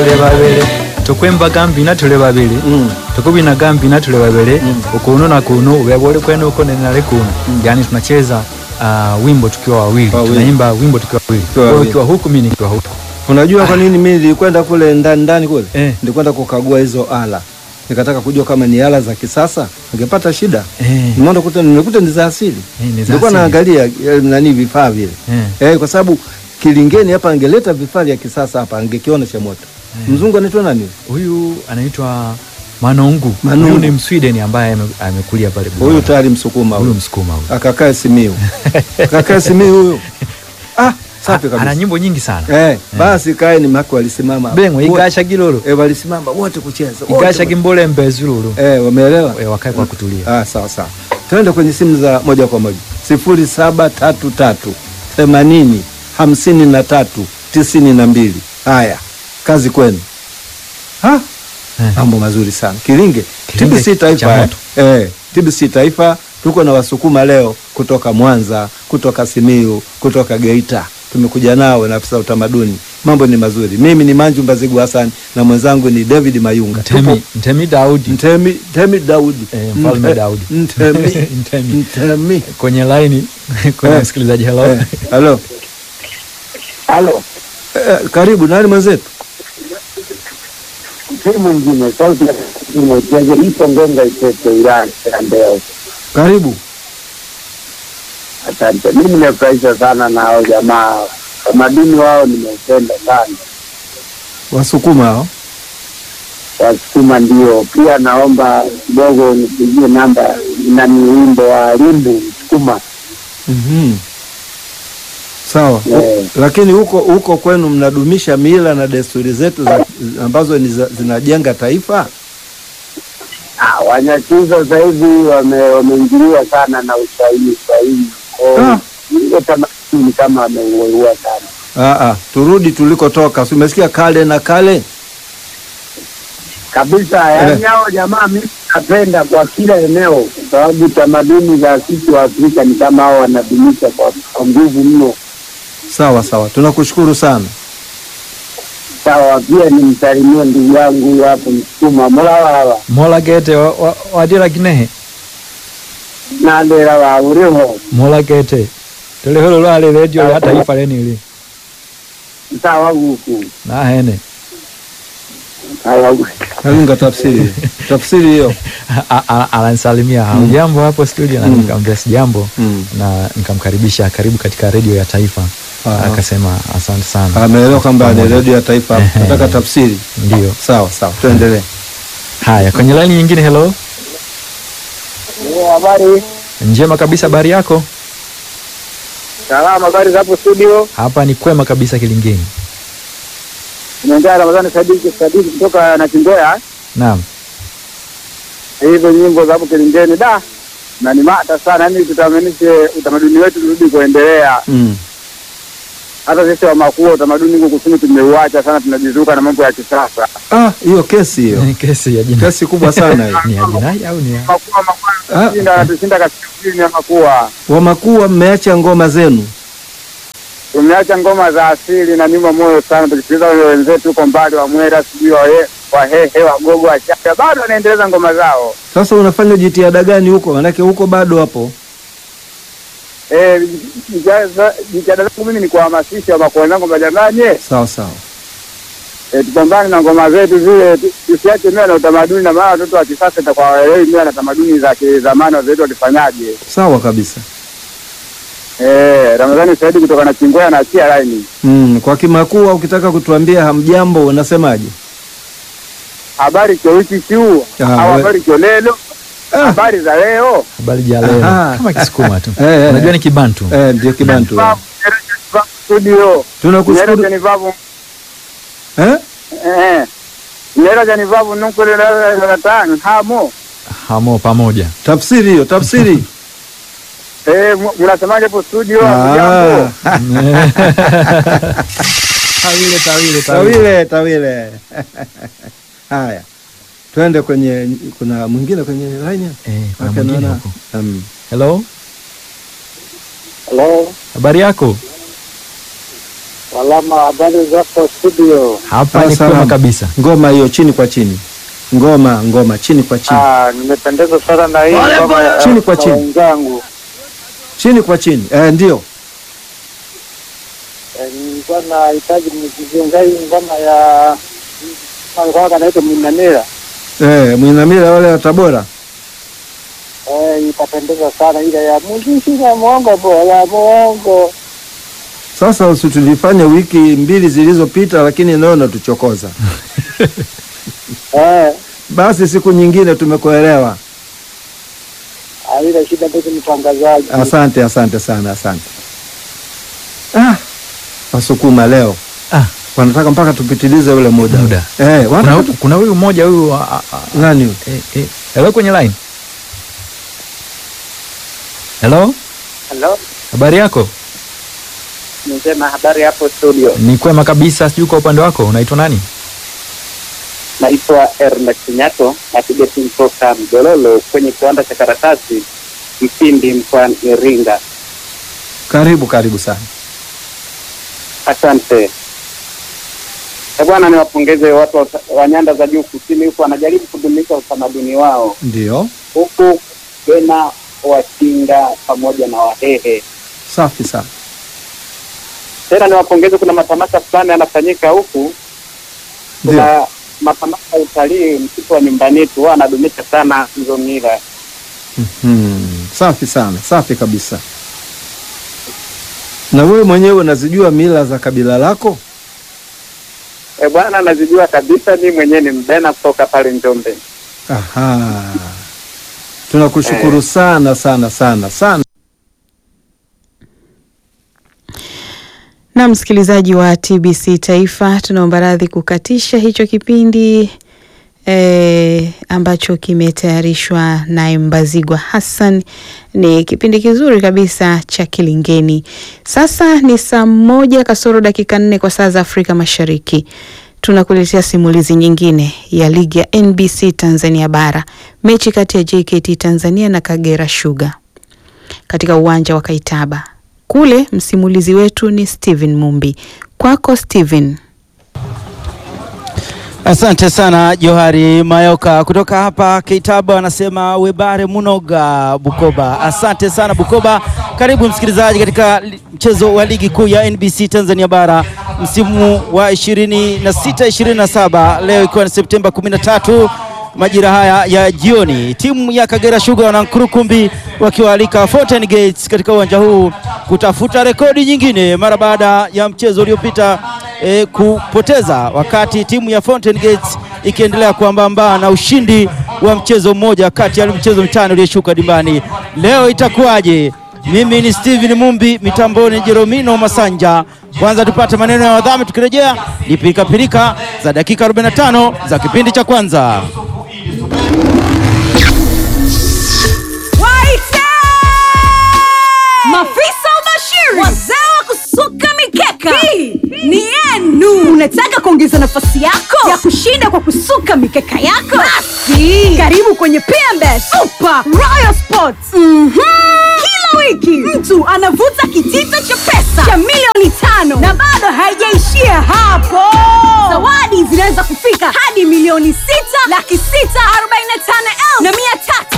tuli babili tukwimbaga mbina tuli babili Mm. tukubinaga mbina tuli babili ukunu na kunu ubeba uli kwenu uko nene nali kunu yani tunacheza uh, wimbo tukiwa wawili Wawili. tunaimba wimbo tukiwa wawili Tukiwa Wewe wawili. ukiwa huku mimi nikiwa huku Unajua kwa nini mimi nilikwenda kule ndani ndani kule? Eh. Nilikwenda kukagua hizo ala. Nikataka kujua kama ni ala za kisasa, ningepata shida. Eh. Nimeona kuta nimekuta ni za asili. Eh, ni za Nilikuwa asili. naangalia eh, nani vifaa vile. Eh. Eh, kwa sababu Kilingeni hapa angeleta vifaa vya kisasa hapa angekiona cha moto. Mzungu anaitwa nani? huyu anaitwa Manungu Manungu. huyu ni Msweden ambaye ame- amekulia pale Huyu Bungoma. tayari Msukuma huyu huyu. Msukuma huyu Akakaa Simiyu. Akakaa Simiyu huyu. Ah, safi ana kabisa. nyimbo nyingi sana Eh, basi kae ni mako walisimama. bengwe Wote- igasha gilolo Eh, walisimama wote kucheza. wote igasha gimbole mbezululu Eh, wameelewa? Eh, wakae kwa kutulia Ah, sawa sawa. Tuende kwenye simu za moja kwa moja. sifuri saba tatu tatu themanini hamsini na tatu tisini na mbili. Haya, kazi kwenu. Ha? Eh. Mambo mazuri sana. Kilinge, Kilinge TBC cha Taifa. Eh, moto. eh, TBC Taifa tuko na Wasukuma leo kutoka Mwanza, kutoka Simiyu, kutoka Geita. Tumekuja nao na afisa utamaduni. Mambo ni mazuri. Mimi ni Manju Mbazigu Hassan na mwenzangu ni David Mayunga. Ntemi, Ntemi Daudi Ntemi, Ntemi Daudi. Eh, Mfalme Nte- Daudi. Ntemi. Ntemi. Ntemi. kwenye laini kwenye Eh. msikilizaji hello Eh, Halo. Halo, Eh, karibu nani mwenzetu? si mwingine sauti ya imecheze ipo Ngenga Itete wilaya ya Mbeya. Karibu. Asante, mimi nimefurahishwa sana na hao jamaa, tamaduni wao nimeupenda sana, Wasukuma hao. Wasukuma ndio. Pia naomba kidogo nipigie namba na ni wimbo wa Limbu Msukuma. Mhm. Sawa. Eh. Lakini huko huko kwenu mnadumisha mila na desturi zetu za, ambazo ni za, zinajenga taifa? Ah, Wanyakyusa sasa hivi wame- wameingiliwa sana na Uswahili Uswahili, Ah. Kwa hiyo ile tamaduni kama wameuelewa sana. Ah ah, turudi tulikotoka. Si umesikia kale na kale? kabisa yaani hao jamaa mimi napenda kwa kila eneo kwa sababu tamaduni za sisi wa Afrika ni kama hao wanadumisha kwa kwa nguvu mno. Sawa sawa. Tunakushukuru sana. Sawa, pia nimsalimie ndugu yangu huyu hapo Msukuma mulawawa mola gete wa- wa- wadira kinehe nandera wa uriho mola gete tuliholo lwale redio ya taifa lenili sawa guku nahene sawa Kalunga tafsiri. tafsiri hiyo. A- a- ananisalimia jambo hapo studio na nikamwambia sijambo Mm. na nikamkaribisha karibu katika redio ya taifa Aha. akasema asante sana Ameelewa kwamba ni Pamoja. redio ya taifa. Ehe. Nataka tafsiri. ndio Sawa sawa. Tuendelee. haya kwenye laini nyingine hello habari njema kabisa habari yako salama habari za hapo studio hapa ni kwema kabisa kilingeni naongea Ramadhani Sadiki Sadiki kutoka na Kingoya naam hizo nyimbo za hapo Kilingeni da na ni mata sana yani tutamanishe utamaduni wetu turudi kuendelea Mm. hata sisi wa makuu utamaduni huko kusini tumeuacha sana, tunajizuka na mambo ya kisasa. Ah, hiyo kesi hiyo. Ni kesi ya jina Kesi kubwa sana hiyo. ni ya jinai au ni ya Makuu makuu Ah. anatushinda anatushinda kaskazini ya makua. Wamakuwa mmeacha ngoma zenu. Tumeacha ngoma za asili na nyuma moyo sana, tukisikiliza wale wenzetu huko mbali wa Mwera, sijui wahe Wahehe, Wagogo, Wachaga bado wanaendeleza ngoma zao. Sasa unafanya jitihada gani huko? Manake huko bado hapo. Eh, jitihada jitihada zangu mimi ni kuhamasisha makuu wenzangu kwamba jamani, Sawa sawa. eh, tupambane na ngoma zetu zile, tu- tusiache mila na utamaduni, na maana watoto wa kisasa itakuwa waelewi mila na tamaduni za kizamani wazetu walifanyaje. Sawa kabisa. Eh, Ramadhani Saidi kutoka na Chingwea na achia laini. Mm, kwa Kimakua ukitaka kutuambia hamjambo unasemaje? Habari kyo wiki kiu Ah, au we- habari kyo lelo, Ah, habari za leo. habari ja leo Aha. kama kisukuma tu Eh, eh, unajua eh. ni kibantu eh, ndio Kibantu. Vavu, Nyerere Vavu Studio. Tunakushukuru. Nyerere ni vavu. Eh? Eh. Nyerere ni vavu nunkule la la tano hamo. hamo pamoja Tafsiri hiyo, tafsiri. Eh, mu- mnasemaje hapo studio? Ah. Jambo. tawile tawile Tawile, tawile. Haya. Twende kwenye kuna mwingine kwenye line hapa? eh kuna Maana mwingine naona- huko Um, hello Hello. habari yako Salama, habari zako studio? Hapa ni Salamu. kwema kabisa. Ngoma hiyo chini kwa chini, ngoma ngoma chini kwa chini, Ah, nimependezwa sana na hii ngoma ya Chini kwa ya chini. wenzangu. chini kwa chini. Eh, ndio Eh, Nilikuwa nahitaji mzungumza hii ngoma ya alikuwa kanaitwa Minanira. eh, Mwinamila wale wa Tabora. Eh, itapendeza sana ile ya muziki na mwongo bora mwongo. Sasa usitulifanya wiki mbili zilizopita, lakini leo natuchokoza. Eh, Basi siku nyingine tumekuelewa. ah, ile shida ndio mtangazaji. Asante, asante sana, asante. Ah, Wasukuma leo Ah, wanataka mpaka tupitilize ule muda, Muda. Eh, kuna, wanataka tu... kuna huyu mmoja huyu a- a- a- nani huyu? eh, eh, hello kwenye line. Hello, Hello, habari yako? nisema habari hapo studio. Ni kwema kabisa, sijui kwa upande wako unaitwa nani? Naitwa Ernest Nyato, napiga simu toka Mdololo kwenye kiwanda cha karatasi Mpindi mkoani Iringa. Karibu, karibu sana. Asante Eh, bwana, niwapongeze watu wa, wa nyanda za juu kusini huku wanajaribu kudumisha utamaduni wao Ndio, huku tena Wachinga pamoja na Wahehe. safi sana. Tena niwapongeze, kuna matamasha fulani yanafanyika huku, Ndio, kuna matamasha ya utalii msitu wa nyumbani tu, wao wanadumisha sana hizo mila. hmm. Safi sana, safi kabisa. Na wewe mwenyewe unazijua mila za kabila lako? E bwana, nazijua kabisa, mi mwenyewe ni mbena kutoka pale Njombe. Aha, tunakushukuru sana sana sana sana. Na msikilizaji wa TBC Taifa, tunaomba radhi kukatisha hicho kipindi eh, ambacho kimetayarishwa na Mbazigwa Hassan. Ni kipindi kizuri kabisa cha Kilingeni. Sasa ni saa moja kasoro dakika nne kwa saa za Afrika Mashariki. Tunakuletea simulizi nyingine ya ligi ya NBC Tanzania Bara, mechi kati ya JKT Tanzania na Kagera Sugar katika uwanja wa Kaitaba. Kule msimulizi wetu ni Steven Mumbi. Kwako Steven. Asante sana Johari Mayoka kutoka hapa Keitaba, anasema webare munoga Bukoba. Asante sana Bukoba. Karibu msikilizaji katika li- mchezo wa ligi kuu ya NBC Tanzania Bara msimu wa 26 27, leo ikiwa ni Septemba 13 majira haya ya jioni, timu ya Kagera Sugar na Nkurukumbi wakiwaalika Fountain Gates katika uwanja huu kutafuta rekodi nyingine mara baada ya mchezo uliopita e, kupoteza, wakati timu ya Fountain Gates ikiendelea kuambamba na ushindi wa mchezo mmoja kati ya mchezo mitano iliyoshuka dimbani. Leo itakuwaje? Mimi ni Steven Mumbi, mitamboni Jeromino Masanja. Kwanza tupate maneno ya wadhamini, tukirejea ni pirikapirika za dakika 45 za kipindi cha kwanza. Waite! Mafisa ubashiri, wazee wa kusuka mikeka, hii ni yenu. Unataka kuongeza nafasi yako ya kushinda kwa kusuka mikeka yako? Basi karibu kwenye PMB Super Royal Sports. Mhm. Kila wiki mtu anavuta kitita cha pesa cha milioni tano na bado haijaishia hapo. Zawadi zinaweza kufika hadi milioni sita laki sita arobaini na tano elfu na mia tatu.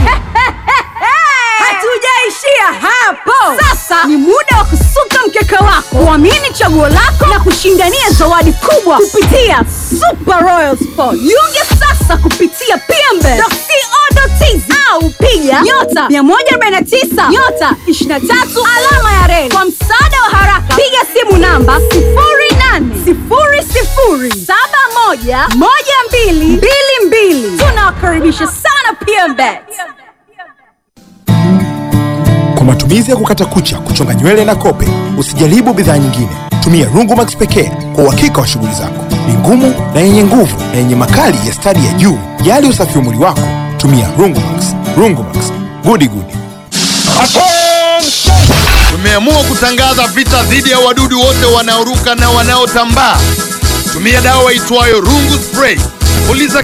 Hatujaishia hapo. Sasa ni muda wa kusuka mkeka wako, kuamini chaguo lako na kushindania zawadi kubwa kupitia Super Royal Sport. Jiunge sasa kupitia pmbe.co.tz au piga nyota 149 nyota 23 alama ya reli. Kwa msaada wa haraka, piga simu namba 0800711222. Tunawakaribisha sana PMBet. Kwa matumizi ya kukata kucha, kuchonga nywele na kope, usijaribu bidhaa nyingine. Tumia Rungumax pekee kwa uhakika wa shughuli zako. Ni ngumu na yenye nguvu na yenye makali ya stadi ya juu. Jali usafi wa mwili wako, tumia Rungumax. Rungumax, gudi gudi. Tumeamua kutangaza vita dhidi ya wadudu wote wanaoruka na wanaotambaa. Tumia dawa itwayo Rungu Spray. Puliza